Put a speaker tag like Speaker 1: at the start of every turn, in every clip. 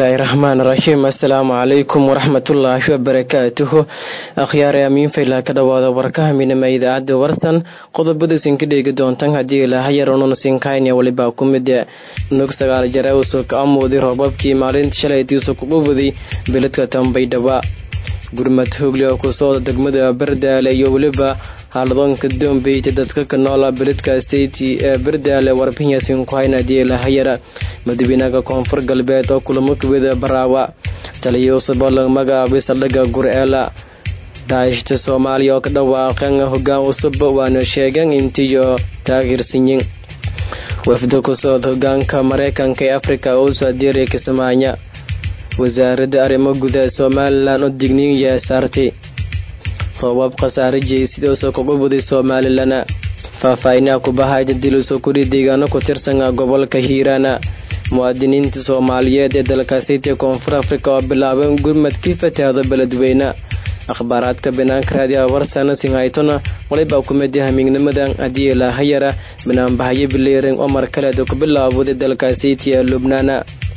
Speaker 1: bismillaahi raxmaan raxiim assalaamu calaykum waraxmatullaahi wabarakaatuhu akhyaare amiin faylaha ka dhowaada warkaha midnima idaacadda warsan qodobada isinka dheegi doontan haddii ilaahayar ununa sinkaynya walibaa ku mid nog sagaal jare usoo ka amuuday roobabkii maalinta shalaytiisu kugu waday beledka tambaydhaba gurmad hoogle oo kusooda degmada bardaale iyo weliba haaladoonka dombeyta dadka ka noola beledka seyti ee bardaale warbixinyasin ku hayna haddii ilaahayara madaxweynaha koonfur galbeed oo kulamo kawida baraawa taliya cusub oo laga magacaabay saldhigga gur-eela daashta soomaaliya oo ka dhawaaqan hogaan cusub waana sheegeen intiyo taageersanyin wafda ku socod hogaanka mareykanka ee afrika oo usoo adeeraya kismaayo wasaaradda arrimo gudaha somalilan oo digniya saartay roobab khasaare jeysidoosoo kuga waday somalilan faahfaahinaha kubahayda dilusoo kudhi deegaano ku tirsan gobolka hiiraana muwaadiniinta soomaaliyeed ee dalkaasiti koonfur afrika oo bilaabeen gurmadkii fatahaado beledweyne akhbaaraadka banaanka raadiyaha warsana sinhaytona walibaa ku mid yaha miignimada haddii ilaahayara banaanbahayo bileering oo mar kaleeda ku bilaawday dalkaasiti ee lubnaana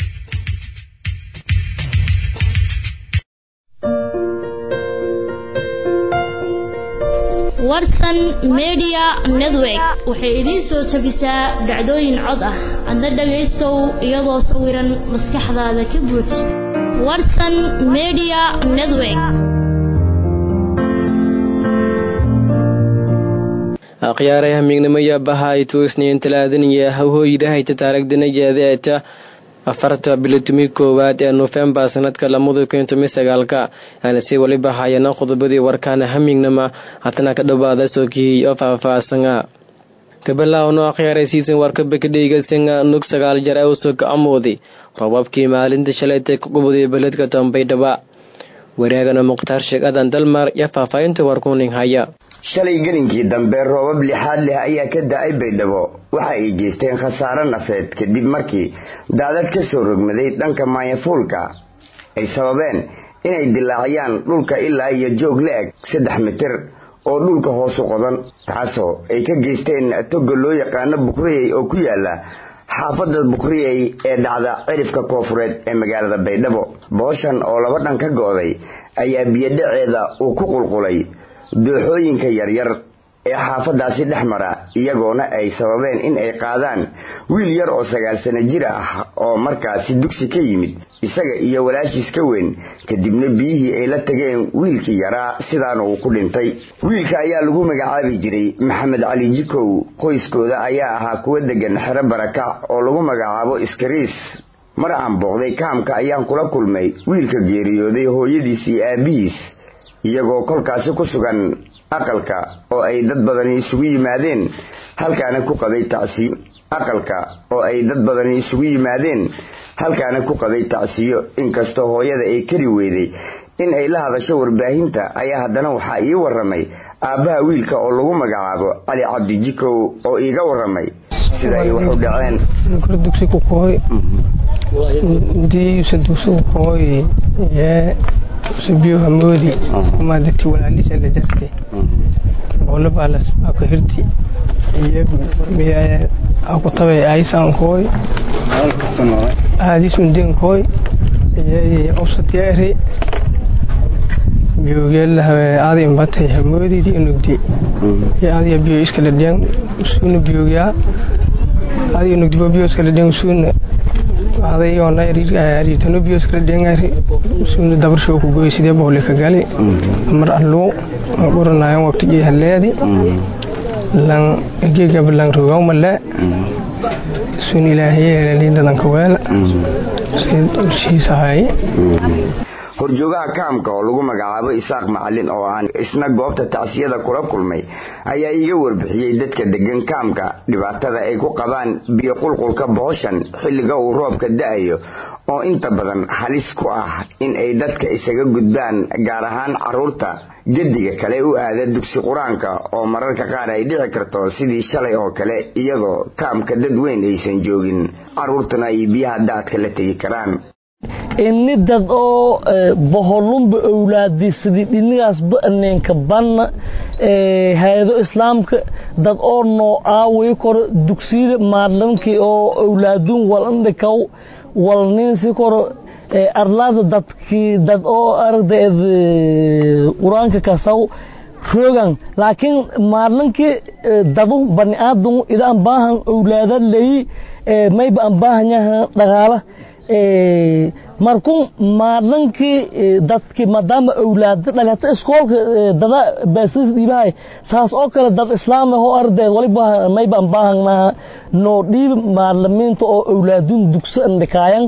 Speaker 2: warsan media network waxay idiin soo jabisaa dhacdooyin cod ah adna dhagaystow iyadoo sawiran maskaxdaada ka buuj warsan media network
Speaker 1: akhyaaraha miignimaya bahaytu isniin talaadaniya hawhooyidhahayta taaragdanajeedeeta afarta bilitumi koowaad ee nofembar sanadka lamada kun tomi sagaalka aana si waliba hayana qodobadii warkaana hamignama hatana ka dhowaada sookihii oo faahfaahsana kabalawno akhyaaraysiisan warkaba ka dhegeysan nug sagaal jar ee usoo ka amooday roobabkii maalinta shalayta ka qubuday beledka dambaydhaba wareegana mukhtaar sheekh adan dalmar iyo faahfaahinta warkuning haya
Speaker 3: shalay gelinkii dambe roobab lixaad leh ayaa ka da-ay baydhabo waxa ay geysteen khasaare nafeed kadib markii daadad ka soo rogmaday dhanka maanyafuulka ay sababeen inay dilaaciyaan dhulka ilaa iyo joog la-eg saddex mitir oo dhulka hoosu qodan taasoo ay ka geysteen toga loo yaqaano bukriyey oo ku yaala xaafadda bukriyey ee dhacda cirifka koofureed ee magaalada baydhabo booshan oo laba dhan ka go-day ayaa biyodhaceeda uu ku qulqulay dooxooyinka yaryar ee xaafadaasi dhex mara iyagoona ay sababeen in ay qaadaan wiil yar oo sagaal sano jir ah oo markaasi dugsi ka yimid isaga iyo walaashiis ka weyn kadibna biyihii ay la tageen wiilkii yaraa sidaana uu ku dhintay wiilka ayaa lagu magacaabi jiray maxamed cali jikow qoyskooda ayaa ahaa kuwa degan xero barakac oo lagu magacaabo iskariis mar aan booqday kaamka ayaan kula kulmay wiilka geeriyooday hooyadiis iyo aabihiis iyagoo kolkaasi ku sugan aqalka oo ay dad badani isugu yimaadeen halkaana ku qabay tacsiyo aqalka oo ay dad badani isugu yimaadeen halkaana ku qabay tacsiyo inkastoo hooyada ay kari weyday in ay la hadasho warbaahinta ayaa haddana waxaa ii waramay aabbaha wiilka oo lagu magacaabo cali cabdi jikow oo iiga waramay sida ay waxu dhaceen
Speaker 4: subiyo hamoodi ama dadkii walaalisa la jartay boolabaalas aku hirti iyo aku tabay aisankooy aadis mundenkooy iyo obsatyaari biyoogyaalahawe aada imbatay hamoodidi inugdi iyo adiga biyo iskala dhiyan suuna biyoogyaa adiga nugdibo biyo iskala dhiyan suuna adayona ariitano biyo iskala dhiyangari suuna dabarsho ku goy sidee boole ka gali mar alluu qoranayan waqtigii haleedi lan gegab lan rogaw male sun ilaahiye liindadanka weela shiisahay
Speaker 3: horjoogaha kaamka oo lagu magacaabo isaaq macalin oo aan isna goobta tacsiyada kula kulmay ayaa iiga warbixiyey dadka degan kaamka dhibaatada ay ku qabaan biyo qulqulka booshan xilliga uu roobka da-ayo oo inta badan halis ku ah in ay dadka isaga gudbaan gaar ahaan caruurta gediga kale u aada dugsi qur-aanka oo mararka qaar ay dhici karto sidii shalay oo kale iyadoo kaamka dad weyn aysan joogin caruurtuna ay biyaha daadka la tegi karaan
Speaker 5: ini dad oo boholunba owlaadisidii dhinigaasba neenka banna hay-ado islaamka dad oo noo aaway koro dugsiyada maadlankii oo owlaadun walandhikaw walninsi koro arlaada dadkii dad oo aragdeed qur-aanka kasaw roogan laakiin maalinkii dadu bani aadam ida aan baahan owlaada leyi mayba aan baahanyaha dhaqaala markun maalinkii dadki maadaama owlaada dhalata iskoolka dada baasis dhiibahay saas oo kale dad islaam ah oo ardeed waliba mayba aan baahannaha noo dhiibi maalimiinta oo owlaadun dugso andhikaayan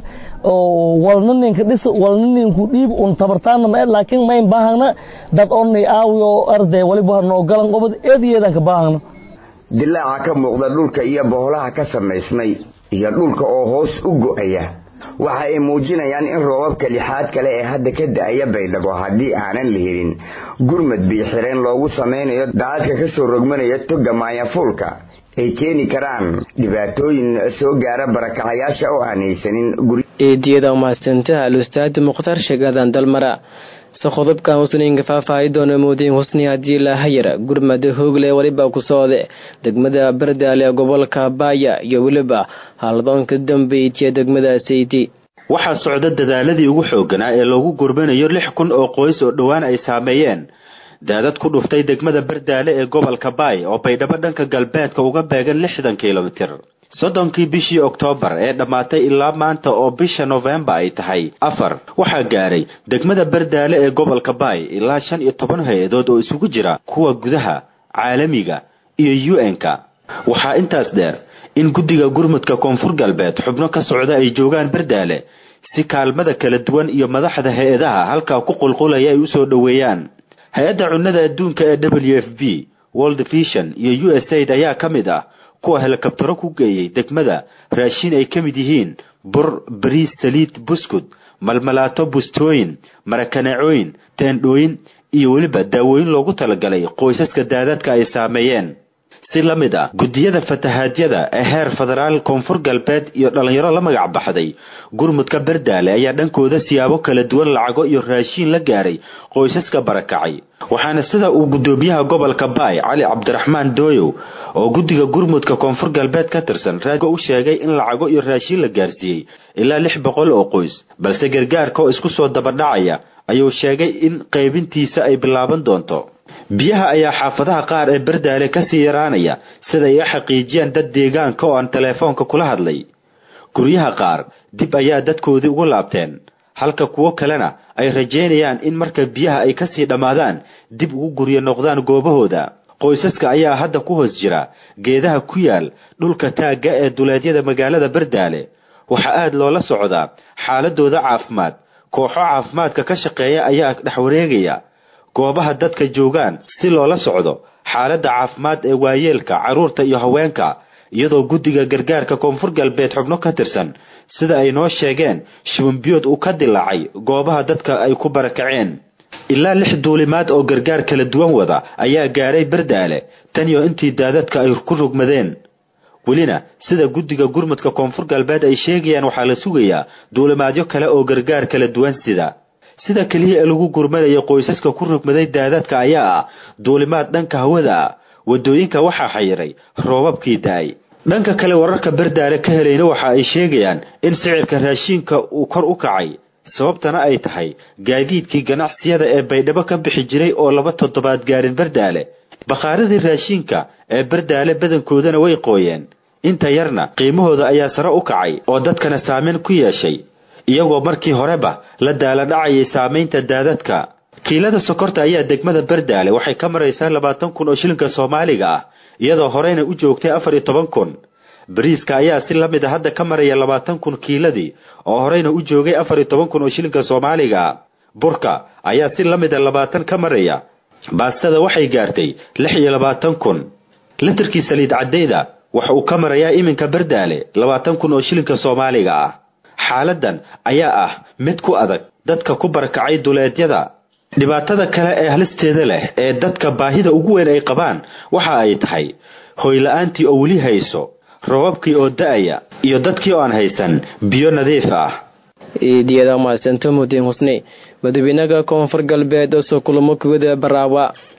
Speaker 5: oo walna ninka dhis walna ninku dhiib un tabartaana ma laakiin mayn baahana dad onnay aawiyo arday waliba noo galan qobad eediyeedan ka baahana
Speaker 3: dilaaca ka muuqda dhulka iyo boholaha ka samaysmay iyo dhulka oo hoos u go'aya waxa ay muujinayaan in roobabka lixaad kale ee hadda ka da'aya baydhabo haddii aanan la helin gurmad biixireen loogu samaynayo daadadka ka soo rogmanaya toga maayafuulka ay keeni karaan dhibaatooyin soo gaara barakacayaasha oo aan haysanin
Speaker 1: eediyada umahadsantaha al-ustaad mukhtaar sheegaadan dalmara se qodobkan husniinka faahfaahi doona moodiin husni haddii lahayar gurmada hoogle weliba ku soode degmada bardaale ee gobolka baaya iyo weliba haldoonka dambeydtiya degmada sayti
Speaker 6: waxaa socda dadaaladii ugu xooganaa ee loogu gurmanayo lix kun oo qoys oo dhowaan ay saameeyeen daadad ku dhuftay degmada bardaale ee gobolka baay oo baydhabo dhanka galbeedka uga beegan lixdan kilomitir soddonkii bishii oktoobar ee dhammaatay ilaa maanta oo bisha nofembar ay tahay afar waxaa gaaray degmada bardaale ee gobolka baay ilaa shan iyo toban hay-adood oo isugu jira kuwa gudaha caalamiga iyo u n-ka waxaa intaas dheer in guddiga gurmudka koonfur galbeed xubno ka socda ay joogaan bardaale si kaalmada kala duwan iyo madaxda hay-adaha halkaa ku qulqulaya ay usoo dhoweeyaan hay-adda cunnada adduunka ee w f b world vision iyo u s aid ayaa ka mid ah kuwa helikabtaro ku geeyey degmada raashin ay ka mid yihiin bur bariis saliid buskud malmalaato bustooyin marakaneecooyin teendhooyin iyo weliba daawooyin loogu talagalay qoysaska daadadka ay saameeyeen si la mid ah guddiyada fatahaadyada ee heer federaal koonfur galbeed iyo dhallinyaro la magac baxday gurmudka bardaale ayaa dhankooda siyaabo kala duwan lacago iyo raashiin la gaaray qoysaska barakacay waxaana sida uu guddoomiyaha gobolka baay cali cabdiraxmaan dooyow oo guddiga gurmudka koonfur galbeed ka tirsan raadiga u sheegay in lacago iyo raashiin la gaarsiiyey ilaa lix boqol oo qoys balse gargaarka oo isku soo dabadhacaya ayuu sheegay in qaybintiisa ay bilaaban doonto biyaha ayaa xaafadaha qaar ee bardaale kasii yaraanaya sida ay u xaqiijiyaan dad deegaanka oo aan teleefoonka kula hadlay guryaha qaar dib ayaa dadkoodii ugu laabteen halka kuwo kalena ay rajaynayaan in marka biyaha ay kasii dhammaadaan dib ugu guryo noqdaan goobahooda qoysaska ayaa hadda ku hoos jira geedaha ku yaal dhulka taagga ee duleedyada magaalada bardaale waxaa aad loola socdaa xaaladooda caafimaad kooxo caafimaadka ka shaqeeya ayaa dhex wareegaya goobaha dadka joogaan si loola socdo xaaladda caafimaad ee waayeelka carruurta iyo haweenka iyadoo guddiga gargaarka koonfur galbeed xubno ka tirsan sida ay noo sheegeen shibambiyood uu ka dilaacay goobaha dadka ay ku barakaceen ilaa lix duulimaad oo gargaar kala duwan wada ayaa gaaray bardaale tan iyo intii daadadka ay ku rogmadeen welina sida guddiga gurmudka koonfur galbeed ay sheegayaan waxaa la sugayaa duulimaadyo kale oo gargaar kala duwan sida sida keliya ee lagu gurmanayo qoysaska ku rogmaday daadadka ayaa ah duulimaad dhanka hawada ah wadooyinka waxaa xayiray roobabkii da-ay dhanka kale wararka bardaale ka helayna waxa ay sheegayaan in sicirka raashiinka uu kor u kacay sababtana ay tahay gaadiidkii ganacsiyada ee baydhabo ka bixi jiray oo laba toddobaad gaarin bardaale bakhaaradii raashiinka ee bardaale badankoodana way qooyeen inta yarna qiimahooda ayaa sare u kacay oo dadkana saameyn ku yeeshay iyagoo markii horeba la daala dhacayay saamaynta daadadka kiilada sokorta ayaa degmada bardaale waxay ka maraysaa labaatan kun oo shilinka soomaaliga ah iyadoo horeyna u joogtay afar iyo toban kun bariiska ayaa si lamid a hadda ka maraya labaatan kun kiiladii oo horeyna u joogay afar iyo toban kun oo shilinka soomaaliga ah burka ayaa si lamid a labaatan ka maraya baastada waxay gaartay lix iyo labaatan kun litirkii saliid caddeyda waxa uu ka marayaa iminka bardaale labaatan kun oo shilinka soomaaliga ah xaaladan ayaa ah mid ku adag dadka ku barakacay duleedyada dhibaatada kale ee halisteeda leh ee dadka baahida ugu weyn ay qabaan waxa ay tahay hoyla-aantii oo weli hayso robabkii oo da-aya iyo dadkii oo aan haysan biyo nadiif ah
Speaker 1: iidiyada mahadsanto mudiin husni madaxweynaha koonfur galbeed oo soo kulamo kuwada baraawa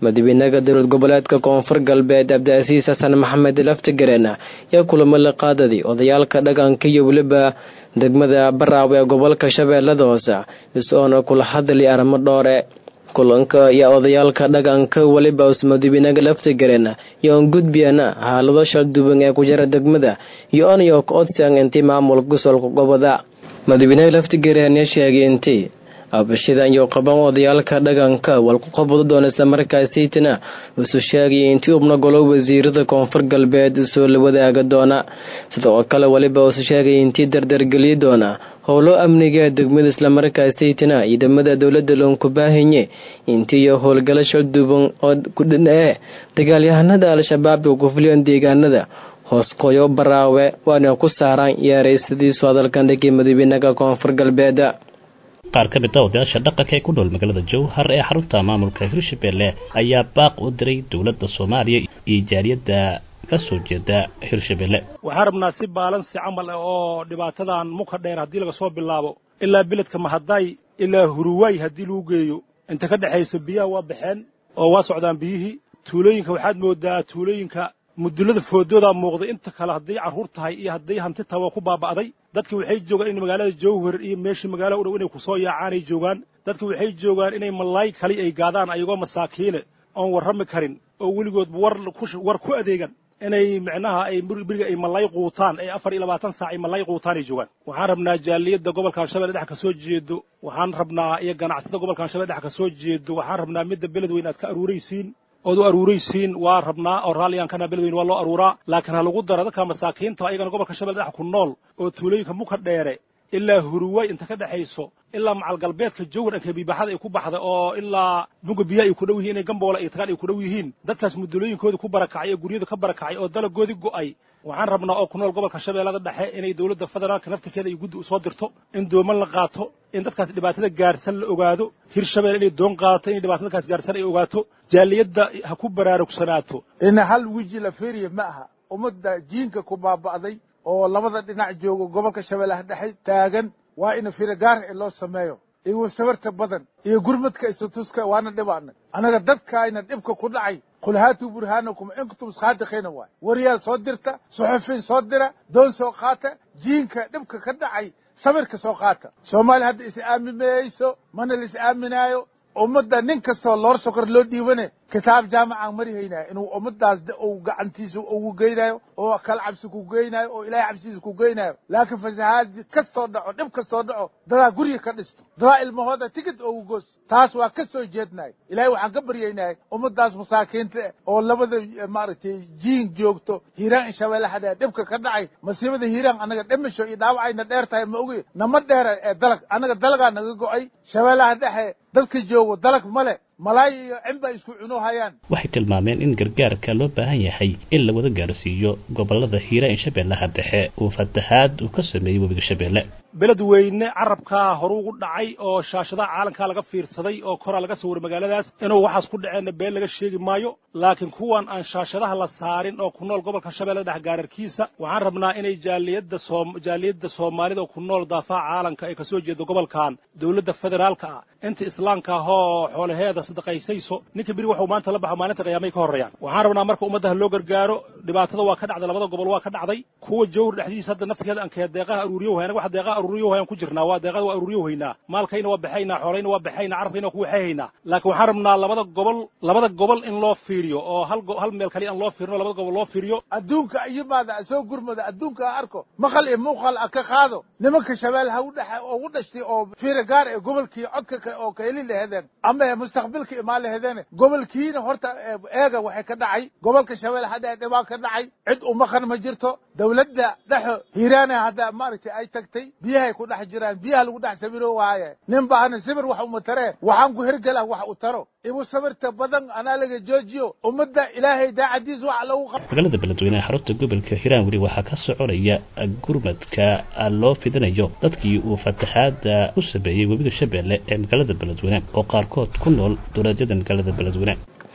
Speaker 1: madaxweynaha dowlad goboleedka koonfur galbeed cabdiasiis xasan maxamed laftigareen ayaa kulamo la qaadaday odayaalka dhaqanka iyo weliba degmada baraawe ee gobolka shabeellada hoose is-oona kula hadlay arrimo dhoore kulanka iyo odayaalka dhaqanka weliba us madaxweynaha laftigareen iyo on gudbiyana xaalado shalduban ee ku jira degmada iyo onayo ka odsan intii maamulka gosolka goboda madaxweynaha laftigareen ayaa sheegay intii abashidan iyo qaban odayaalka dhaqanka walku qabado doona islamarkaasaytana isu sheegay intii ubna golo wasiirada koonfur galbeed soo la wadaaga doona sidoo kale weliba isu sheegay intii dardargeliyi doona howlo amniga ee degmada islamarkaasaytana ciidamada dowlada loonku baahanye intii iyo howlgalo shalduban oo kudhin ee dagaalyahanada al-shabaab ee ku fuliyan deegaanada hoosqoyo baraawe waana ku saaraan yeeraysadiisu hadalkan dhigay madaxweynaha koonfur galbeed
Speaker 7: qaar ka mid a odayaasha dhaqanka ee ku nool magaalada jowhar ee xarunta maamulka hirshabelle ayaa baaq u diray dowladda soomaaliya iyo jaaliyadda ka soo jeeda hirshabelle
Speaker 8: waxaan rabnaa si baalansi camal ah oo dhibaatadan muka dheer haddii laga soo bilaabo ilaa beledka mahaday ilaa huruwaay haddii lagu geeyo inta ka dhexayso biyaha waa baxeen oo waa socdaan biyihii tuulooyinka waxaad moodaa tuulooyinka mudullada foodoodaa muuqday inta kale hadday carruur tahay iyo hadday hanti tahay waa ku baaba'day dadki waxay joogaan in magaalada jowhar iyo meeshii magaala u dhow inay ku soo yaacaan ay joogaan dadki waxay joogaan inay malaay kali ay gaadaan ayagoo masaakiine oon warrami karin oo weligoodba war war ku adeegan inay micnaha ay beriga ay malay quutaan ay afar iyo labaatan saac ay malay quutaan ay joogaan waxaan rabnaa jaaliyadda gobolkan shabeelle dhex ka soo jeedo waxaan rabnaa iyo ganacsada gobolkan shabeelle dhex ka soo jeedo waxaan rabnaa midda beledweyne aad ka aruuraysiin ood u aruuraysiin waa rabnaa oo raalliyankana beledweyne waa loo aruuraa laakiin ha lagu daro dadka masaakiinta ayagana gobolka shabeelle dhex ku nool oo tuulooyinka muka dheere ilaa huruwaay inta ka dhexayso ilaa macal galbeedka jowhar ankabiibaxada ay ku baxda oo ilaa buga biyaha ay ku dhow yihiin inay gamboola iyo tagaan ay ku dhow yihiin dadkaas mudulooyinkooda ku barakacay oo guryada ka barakacay oo dalagoodii go'ay waxaan rabnaa oo ku nool gobolka shabeellada dhexe inay dowladda federaalka naftirkeeda iyo guddi u soo dirto in dooman la qaato in dadkaas dhibaatada gaarsan la ogaado hirshabelle inay doon qaadato inay dhibaatada dadkaas gaarsan ay ogaato jaaliyadda ha ku baraarugsanaato
Speaker 9: ina hal weji la feeriya ma aha ummadda jiinka ku baaba'day oo labada dhinac joogo gobolka shabeellaha dhexe taagan waa ina fira gaar ee loo sameeyo iyo sabarta badan iyo gurmadka isutuska waana dhibaanay annaga dadkaayna dhibka ku dhacay qul haatuu burhaanakum in kuntum saadiqiina waay waryaal soo dirta suxufiin soo dira doon soo qaata jiinka dhibka ka dhacay sabirka soo qaata soomaaliya hadda is aaminmayso mana la is aaminaayo ummadda nin kastoo loor sokor loo dhiibane kitaab jaamacaan mari haynaya inuu ummadaas uu gacantiisa ugu geynayo oo kal cabsi ku geynayo oo ilaahay cabsidiisa ku geynayo laakiin fasahaad kastoo dhaco dhib kastoo dhaco dadaa gurya ka dhisto dadaa ilmahooda tigid ugu goos taas waa ka soo jeednahay ilaahay waxaan ka baryaynahay ummadaas masaakiinta oo labada maaragtay jiin joogto hiiraan in shabeellaha dhee dhibka ka dhacay masiibada hiiraan annaga dhimisho iyo dhaawacayna dheer tahay ma ogi nama dheera ee dalag annaga dalagaa naga go'ay shabeellaha dhexe dadka joogo dalag male malaay iyo cimba isku cuno hayaan
Speaker 7: waxay tilmaameen in gargaarka loo baahan yahay in la wada gaarsiiyo gobolada hiiraan shabeellaha dhexe uu fatahaad uu ka sameeyey webiga shabeelle
Speaker 8: beledweyne carabkaa horu ugu dhacay oo shaashadaha caalamkaa laga fiirsaday oo koraa laga sawiray magaaladaas inuu waxaas ku dhaceenna been laga sheegi maayo laakiin kuwan aan shaashadaha la saarin oo ku nool gobolka shabeelle dhex gaararkiisa waxaan rabnaa inay jaaliyadda soom jaaliyadda soomaalida oo ku nool daafaha caalamka ay kasoo jeedo gobolkan dowladda federaalka ah inta islaamka ahoo xoolaheeda sadaqaysayso ninka beri waxuu maanta la baxo maalinta qiyaamay ka horreeyaan waxaan rabnaa marka ummaddaha loo gargaaro dhibaatada waa ka dhacday labada gobol waa ka dhacday kuwa jowhar dhexdiisa hadda naftigeeda aan kee deeqaha aruuriyo hayna wax deeqaha aruuriyo hayaan ku jirnaa waa deeqada waa aruuriyo haynaa maalkayna waa baxaynaa xoolayna waa baxaynaa carabkayna waa ku waxayhaynaa laakiin waxaan rabnaa labada gobol labada gobol in loo fiiriyo oo hal hal meel kaliya aan loo fiirino labada gobol loo fiiriyo
Speaker 9: adduunka iyimaada soo gurmada adduunka ha arko maqal iyo muuqaal a ka qaado nimanka shabeelle ha u dhexe ugu dhashtay oo fiira gaar ee gobolkii codka oo kaheli lahedeen ama mustaqbilka imaan lahedeen gobolkiina horta eega waxay ka dhacay gobolka shabeelle hadda dhibaa ka dhacay cid umaqan ma jirto dowladda dhexo hiiraana hadda maaragtay ay tagtay biyahay ku dhex jiraan biyaha lagu dhex sabiro waaye nin baahna sibir wax uma taree waxaan ku hergela wax u taro ibu sabirta badan anaa laga joojiyo ummadda ilaahay daacadiis wax lagu qab
Speaker 7: magaalada beledweyne xarunta gobolka hiiraan weli waxaa ka soconaya gurmadka loo fidinayo dadkii uu fataxaada ku sameeyey webiga shabeelle ee magaalada beledweyne oo qaarkood ku nool dowladyada magaalada beledweyne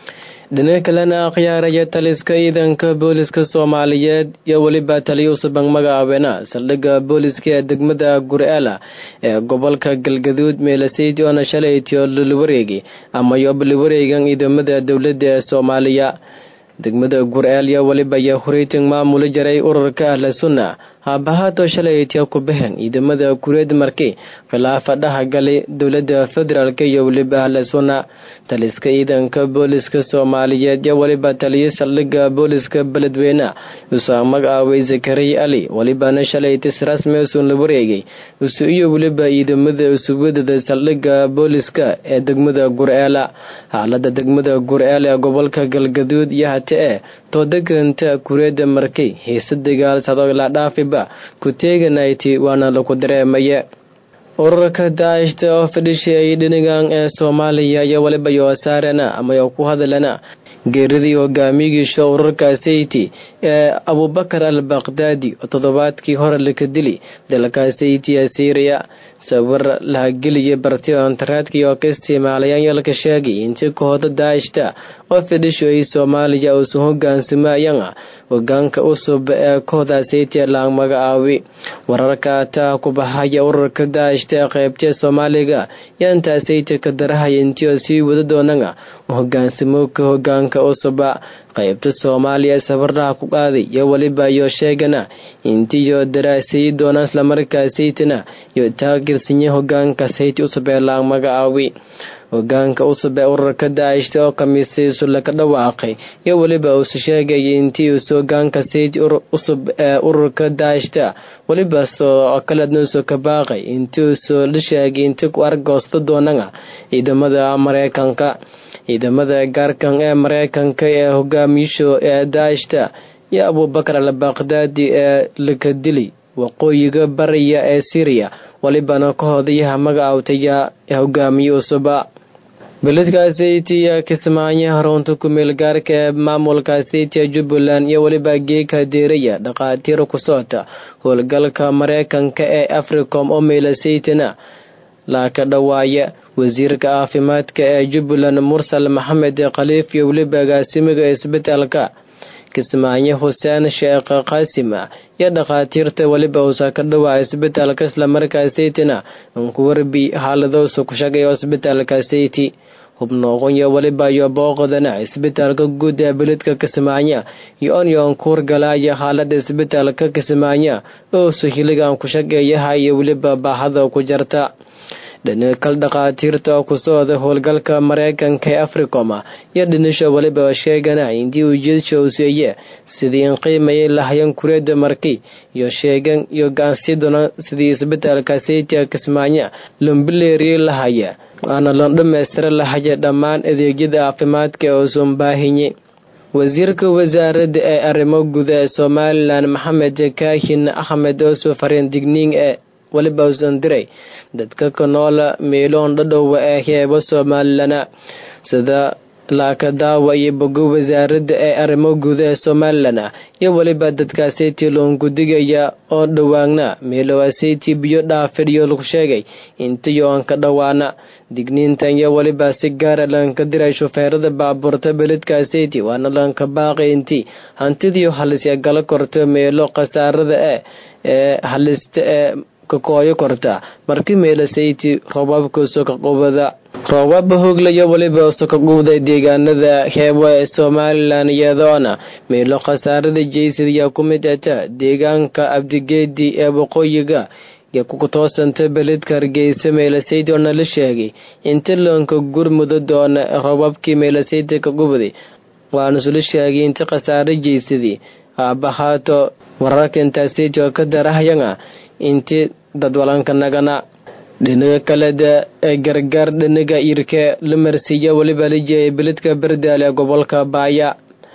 Speaker 1: dhinaca kalena akhyaaraya taliska ciidanka booliska soomaaliyeed iyo weliba taliya usubang magacaabena saldhigga booliska ee degmada gur'aala ee gobolka galgaduud meelaseyd oona shalaytiyo liliwareegi ama yobliwareegan ciidamada dowladda ee soomaaliya degmada gur'aal iyo weliba iyo hureyting maamuli jaray ururka ahla sunna haabahaato shalaytiya ku baxeen ciidamada kureed markii khilaafa dhaha galay dowladda federaalk iyo weliba ahla sunna taliska ciidanka booliska soomaaliyeed iyo weliba taliya saldhigga booliska beledweyne usaa magacaaway zakariya ali welibana shalaytis rasmi usun la wareegay usu iyo weliba ciidamada usuwadada saldhigga booliska ee degmada gur'aala xaalada degmada gur'aal ee gobolka galgaduud iyo hate ee toodeganta kureeda markay hiise dagaal sado la dhaafiba ku teeganayti waana lagu dareemaya ururka daashta oo fadhishay dhinigan ee soomaaliya iyo weliba yoosaarana ama yo ku hadalana geeridii hogaamiyigiisha ururka sayti ee abubakar al bakdaadi oo toddobaadkii hore laka dili dalka sayti ee syriya sawir lahageliya bartiyo antaraadkii oo ka isticmaalayaan yalka sheegay intii kooxda daashta oo fadhishoy soomaaliya uusan hogaansamayaan hogaanka cusub ee kooxda sayti laang magacaawi wararka taa ku baxaya ururka daashta ee qaybtee soomaaliga yaantaa sayti ka darahaya intii oo sii wada doonana hogaansamowka hogaanka cusuba qaybta soomaaliya safarraha ku qaaday iyo weliba iyo sheegana intiyo daraasayi doonaan islamarkaa saytina iyo taagirsinya hogaanka sayti cusub ee laang magacaawi hogaanka cusub ee ururka daashta oo khamiistaysu laga dhawaaqay iyo weliba uusu sheegaya intii uusu hogaanka sayti cusub ee ururka daashta weliba oo kaleednuusu ka baaqay intii uusu la sheegay intii ku argoosta doonana ciidamada mareykanka ciidamada gaarkan ee mareykanka ee hogaamiyasho ee daashta iyo abubakar al bakdaadi ee laka dili waqooyiga bariya ee syriya welibana ka hodayaha magacaawtaya ee hogaamiye cusuba beledka saytiya kismaayo harunta kumeel gaarka ee maamulka saytiya jubbaland iyo weliba geeka deeraya dhakhaatiir ku socota howlgalka mareykanka ee africom oo meela saytina laaka dhawaaya wasiirka caafimaadka ee jubbaland mursal maxamed khaliif iyo weliba agaasimiga isbitaalka kismaayo xuseen sheekh qaasima iyo dhakhaatiirta weliba uusa ka dhawaa isbitaalka islamarkaa saytina unku warbi xaaladousa ku shaqeeya isbitaalka sayti hubnooqonya weliba iyo booqdana isbitaalka guud ee beledka kismaayo iyo onyoon kuurgalaaya xaalada isbitaalka kismaayo ousu hiligan ku shaqeeyaha iyo weliba baahada ku jarta dhinakal dhakhaatiirta oo ku socda howlgalka mareykanka ee africom iyo dhinisha weliba sheegana intii ujeedsha uu seeye sidii in qiimayay lahayan kureeda marki iyo sheegan iyo gaansi doona sidii isbitaalka saytia kismaayo lombileeriye lahaya waana loo dhammaystira lahaya dhammaan adeegyada caafimaadka ee uusan baahinye wasiirka wasaaradda ee arrimo guda ee somalilan maxamed kaahin axmed ooso fariin digniing ee weliba usan diray dadka ka noola meeloon dhadhowa ee heeba soomaalilana sida laakadaawa iyo bogo wasaaradda ee arrimo guda ee somalilan iyo weliba dadkaasayti loongudigaya oo dhowaagna meelowaasayti biyo dhaafidhiyo lagu sheegay intiyo aan ka dhowaana digniintan iyo weliba si gaara lanka diray shufeerada baabuurta beledkaasayti waana lanka baaqay intii hantidiyo halisya gala korto meelo khasaarada ee ee halista ee kakooyo korta marki meela sayti roobabka sokaqubada roobaba hooglaya weliba sokaqubday deegaanada heebo ee somalilan iyadoona meelo khasaarada jeysadayaa ku mid ata deegaanka abdigeedi ee waqooyiga iyo kutoosanta beledka hargeysa meelasaydi oona la sheegay inta loonka gurmuda doona roobabkii meelasaydi ka qubday waana sula sheegay inta khasaaro jeysadii aabahaato wararka intaasaydi oo ka darahayana inti dadwalanka nagana dhinaga kaleda ee gargaar dhinaga irka la marsiiya weliba la jeeyay beledka berdaal ee gobolka baaya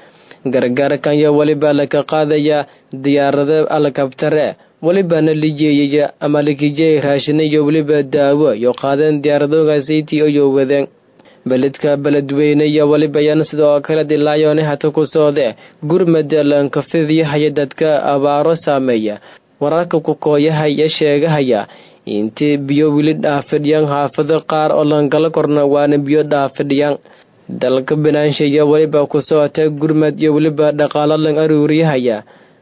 Speaker 1: gargaarkan yo weliba laka qaadaya diyaarado alkabtare welibana la jeeyaya ama lakijeey raashina iyo weliba daawo iyo qaadeen diyaaradogasayti iyo wadeen beledka beledweyne iyo weliba yan sidoo kale dilaayoone hata ku soode gurmada lankafidiyahaya dadka abaaro saameeya wararka kukooyahaya sheegahaya intii biyo weli dhaafidhiyaan xaafado qaar oo langala korna waana biyo dhaafidhiyaan dalka banaansha iyo weliba ku socota gurmad iyo weliba dhaqaalo lan aruuriyahaya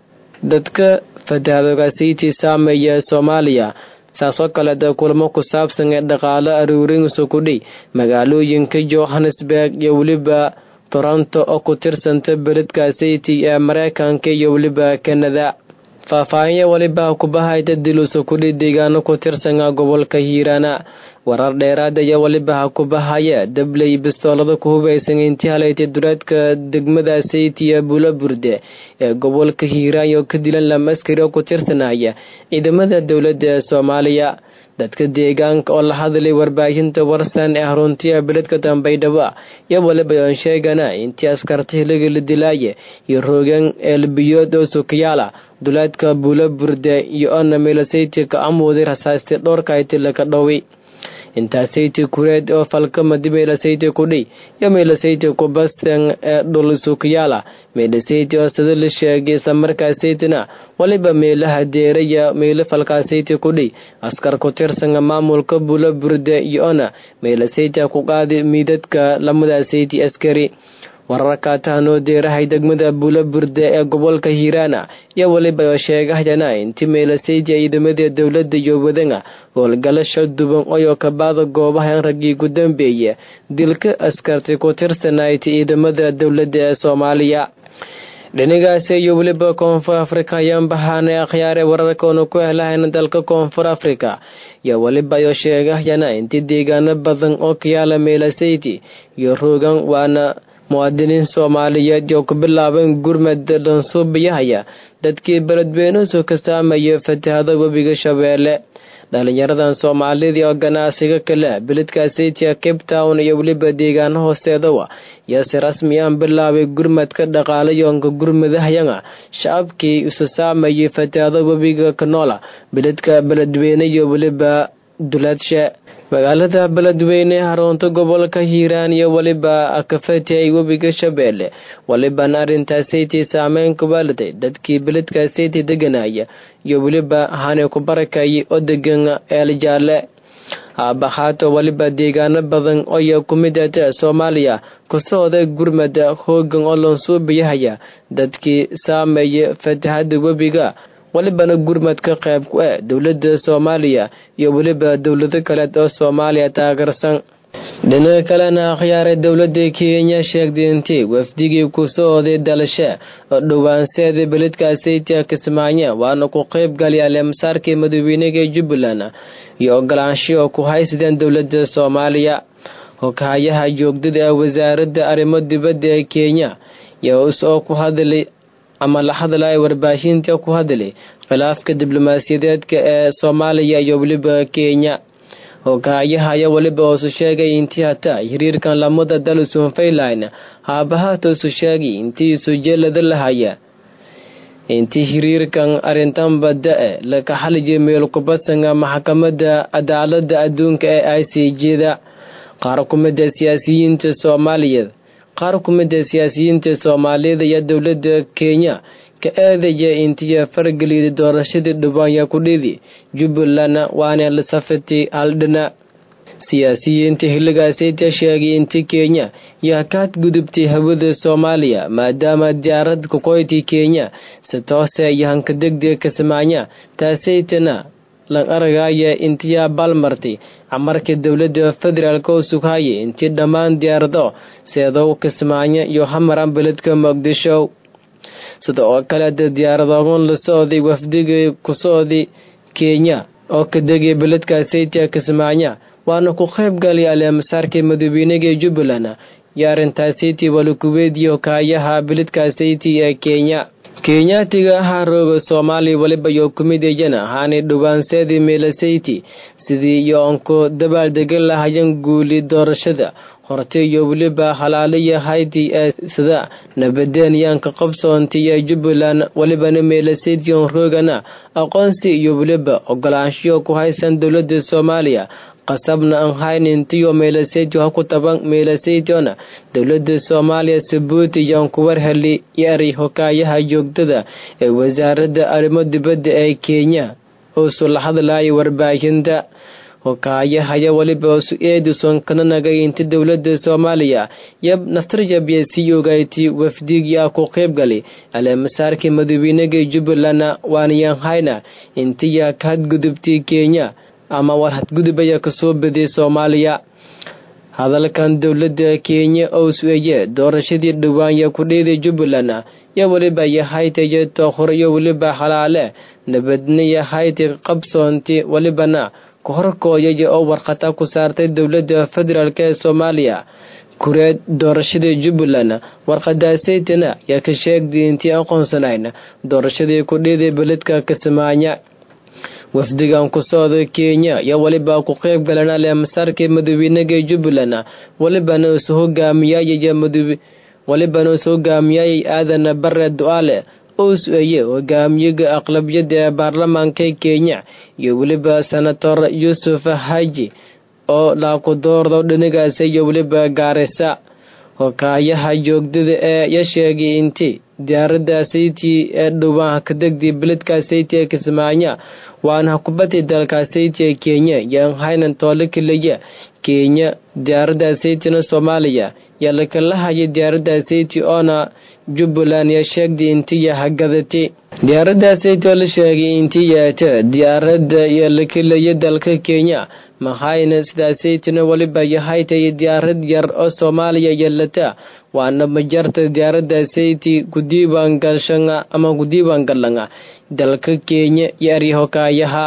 Speaker 1: dadka fatahadogaasaytii saameeya soomaaliya saasoo kaleeta kulamo ku saabsan ee dhaqaalo aruurinsu kudhi magaalooyinka johannesburg iyo weliba toronto oo ku tirsanta beledkaasaytii ee mareykanka iyo weliba kanada faahfaahinya weliba kubahayta dilusa kudhi deegaano ku tirsana gobolka hiiraana warar dheeraad ayaa weliba ha kubahaya dabley bistoolada ku hubaysan intii halaytay dureedka degmada saytiya bulaburde ee gobolka hiiraan oo ka dilan lama askari oo ku tirsanaya ciidamada dowladda ee soomaaliya dadka deegaanka oo la hadlay warbaahinta warsan ee haruntiya beledka dambaydhabo iyo waliba oon sheegana intii askarta hiliga la dilaaye iyo roogan eelbiyood oo sukayaala duleedka bulaburde iyo ona meelasayti ka amuuday rasaasti dhowrkayti laka dhowi intaasaytii kureed oo falkamadi meelasayti kudhi iyo meelasayti kubasan ee dhul sukayaala meelasayti oo sida la sheegay islamarkaasaytina waliba meelaha deeraya meelo falkaasayti kudhi askar ku tirsana maamulka bula burde iyo ona meelasayti ku qaadi miidadka lamadasayti askari wararka tahanoo deerahay degmada bulaburde ee gobolka hiiraana iyo weliba oo sheegahayana intii meelasayti ciidamadii dowladda iyo wadana howlgalasha duban oyoo kabaada goobahan raggii ku dambeeya dilka askarti ku tirsanayti ciidamada dowladda ee soomaaliya dhinigaasi iyo weliba koonfur afrika ayaan bahaanay akhyaare wararkaonu ku helahayna dalka koonfur afrika iyo weliba oo sheegahayana intii deegaano badan oo kayaala meelasayti iyo roogan waana muwaadiniin soomaaliyeed oo ku bilaabeen gurmad dhansuubiyahaya dadkii beledweynuhu ka saamaya fatahada webiga shabeelle dhalinyaradan soomaalidii oo ganacsiga kale beledkaasaytiya cape town iyo weliba deegaano hoosteedawa iyo si rasmi aan bilaabay gurmadka dhaqaalayoonka gurmadahayana shacabkii isu saamayay fatahada webiga kanoola beledka beledweyne iyo weliba duladshe magaalada beledweyne harunta gobolka hiiraan iyo weliba kafatay webiga shabeelle walibana arrintaasaytii saameyn ku waaliday dadkii beledkaasaytii deganaya iyo weliba hane ku barakayay oo degan eeljaalle haabahaato weliba deegaano badan oya ku mid ata soomaaliya kusocda gurmada hoogan oo lansuubiyahaya dadkii saameeya fatahada webiga welibana gurmadka qayb ku ah dowladda soomaaliya iyo weliba dowlado kaleed oo soomaaliya taageersan dhinaca kalena akhyaaray dowladda kenya sheegtay intii wafdigii ku socday dalasha oo dhowaanseeda beledkaasaytia kismaayo waana ku qayb galyaale masaarkii madaxweynaga jubbaland iyo ogolaansho oo ku haysadeen dowladda soomaaliya hoghayaha joogdada ee wasaaradda arrimo dibadda ee kenya iyo isoo ku hadlay ama la hadlaya warbaahinta ku hadlay khilaafka diblomaasiyadeedka ee soomaaliya iyo weliba kenya hogaayaha ayaa weliba hoosu sheegay intii hataa xiriirkan lamada dal sunfayline haabahaatoosu sheegay intii sujeelada lahaya intii xiriirkan arrintan badda-e laka xalijay meelkubasanga maxkamada cadaalada adduunka ee i c j-da qaar ku mida siyaasiyiinta soomaaliyeed qaar ku mida siyaasiyiinta soomaaliyada iyo dowladda kenya ka eedaya intiya fargeliyda doorashadii dhubaanya kudhidi jubbaland waana la safatay haldhana siyaasiyiinta xilligaasayta sheegay inti kenya yaa kaad gudubtay hawada soomaaliya maadaama diyaarad kuqoyti kenya si toose iyo hanka degdega kasamaanya taasaytana lan aragaya intiyaa balmartay camarka dowladda federaalk oo sughaye intii dhammaan diyaarado seedow kismaayo iyo hamaran beledka muqdisho sida oo kaleeta diyaaradoon la socday wafdigii ku socday kenya oo ka degay beledkaasaytia kismaayo waana ku qayb galay aleemasaarkii madaxweynaga jubbaland iyo arrintaasaytii walikuweediyo kaayaha beledkaasaytii ee kenya kenyaatiga ahaa rooga soomaaliya weliba iyo kumidayana haanay dhowaanseedii meelasayti sidii iyo onku dabaaldegan lahayan guuli doorashada hortay iyo weliba halaaliya haydii ee sida nabadeenyaanka qabsoontii ee jubbaland welibana meelasaytion roogana aqoonsi iyo weliba ogolaanshiyo ku haysan dowladda soomaaliya qasabna aan haynintiyo meelasaytio ha ku taban meelasaytiona dowladda soomaaliya sabuuti yaan ku warheli yari hokaayaha joogtada ee wasaaradda arrimo dibadda ee kenya oo sula hadlaya warbaahinta hokaayahaya weliba su-eedison kana nagay inta dowlada soomaaliya yab naftarjabiya sii ogayti wafdigii ah ku qeybgali aleemasaarkii madaweynega jubbaland waaniyanhayna intiya ka hadgudubtay kenya ama war hadgudubaya kasoo badiyay soomaaliya hadalkan dowlada kenya oo su-eeye doorashadii dhawaanya ku dheeday jubbaland yo weliba yahaytayo tookhor iyo weliba halaale nabadna yahayti qabsoonti welibana kahorkooyaya oo warqata ku saartay dowlada federaalk ee soomaaliya kureed doorashadii jubbaland warqadaasaytana yaa ka sheegday intii aqoonsanayn doorashadii ku dheeday beledka kasamaanya wafdigan ku socda kenya yo weliba ku qeyb galan aleemasaarkii madaweynega jubbaland welibana isu hogaamiyayaya welibana isu hogaamiyayay aadan bare du-aale oo su-eeye hogaamiyaga aqlabiyada ee baarlamaanka kenya iyo weliba senator yuusuf haji oo laakudoordo dhinigaasa iyo weliba gaarisa hokaayaha joogdada ee ya sheegay inti diyaarada sayti ee dhowaan ka degday beledka sayti ee kismaanya waana kubadii dalka sayti ee kenya yaan haynan toole keliya kenya diyaarada saytina soomaaliya yaa lakala hayay diyaarada sayti oona jubbaland yaa sheegday intiya hagadatay diyaarada sayti oo la sheegay intii yeeta diyaarada yaa lakelaya dalka kenya mahayna sidaasaytina weliba yahaytay diyaarad yar oo soomaaliya yeelata waana majarta diyaarada sayti kudiiwaan galshanga ama kudiiwaan galanga dalka kenya iyo aryahokaayaha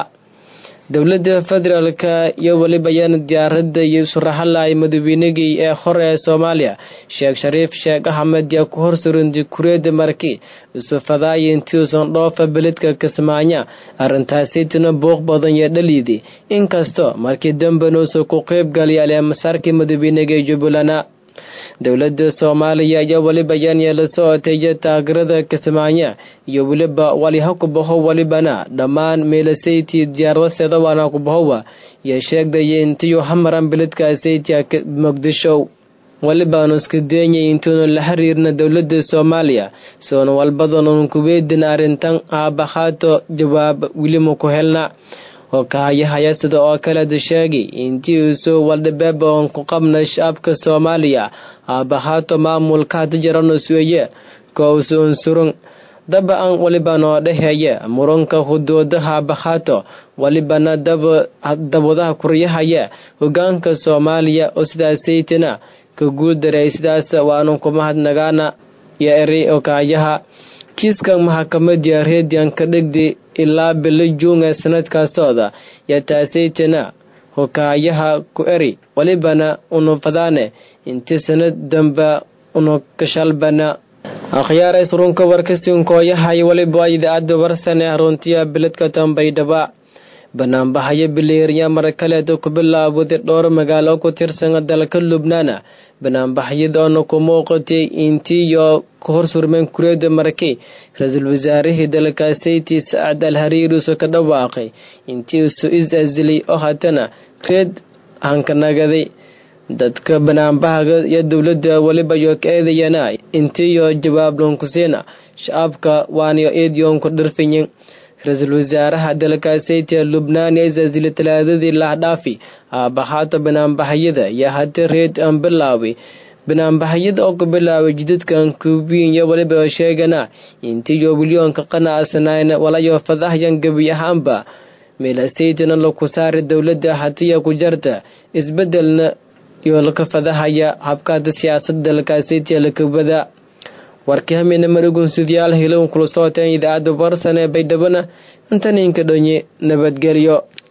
Speaker 1: dowlada federaalka iyo weliba yaana diyaarada iyo surahalay madaweynegii ee hore ee soomaaliya sheekh shariif sheekh axmed yaa ku horsurintay kureeda marki isufadaaya intiuusan dhoofa beledka kismaanya arrintaasaytina buuq badan yaa dhaliiday inkastoo markii dambenuusa ku qeyb galay aleemasaarkii madaweynega ee jubbalana dowlada soomaaliya ayaa weliba yaan yeela socotaya taageerada kismaanya iyo weliba waliha kubaho welibana dhammaan meelasayti diyaaradaseeda waana kubahowa yaa sheegdaya intiyu hamaran beledka saytia muqdisho welibaanu iska deeyay intuunu la xiriirna dowlada soomaaliya soona walbadanun kuweydin arrintan aabahaato jawaab welima ku helna hokaayahaya sida oo kaleda sheegay intii uusoo waldhabeeba oon ku qabna shacabka soomaaliya aabahaato maamulka hada jarano sueye kousu unsurun daba an welibanoo dhaheeye muranka hudoodaha aabahaato welibana dabadaha kuryahaya hogaanka soomaaliya oo sidaasaytina ka guuldaray sidaas waanu kumahadnagaana iyo eri hokaayaha kiiskan maxakamadya redian ka dhigday ilaa bilo juun ee sanadkaasooda yaa taasaytana hokaayaha ku eri welibana unufadaane inti sanad damba unu kashalbana akhyaarays runka warkasinkooyahay weliba idaacadda warsane runtiya beledka tambaydhaba banaanbahayo bileeriya mar kaleeta ku bilaawday dhowr magaalo ku tirsan dalka lubnaana banaanbaxyadoona ku muuqatay intiiyo ka horsurmeen kureeda markay ra-iisul wasaarihii dalka sayti sacad al hariiruso ka dhawaaqay intii isu is-asilay oo haatana reed hankanagaday dadka banaanbahaga iyo dowladda weliba yo ka eedayana intiiyo jawaab loonkusiina shacabka waaniyo eedyoonku dhirfiyin ra-iisul wasaaraha dalka saytia lubnaan ee isasili talaadadii lahdhaafi aabahaato banaanbaxyada yaa hata reed aan bilaaway banaanbaxyada oo ku bilaaway jidadkan kubiin iyo weliba sheegana intiyo wilyoonka qanacsanayna walayo fadahyan gebi ahaanba meelasaytana laku saari dowladda hatiya ku jarta isbedelna iyo laka fadahaya habkaada siyaasada dalkaasaytia lakabada warkii hamina marigun sidyaal hilown kula socoteen idaacadda warsan ee baydhabana intaninka dhonye nabadgelyo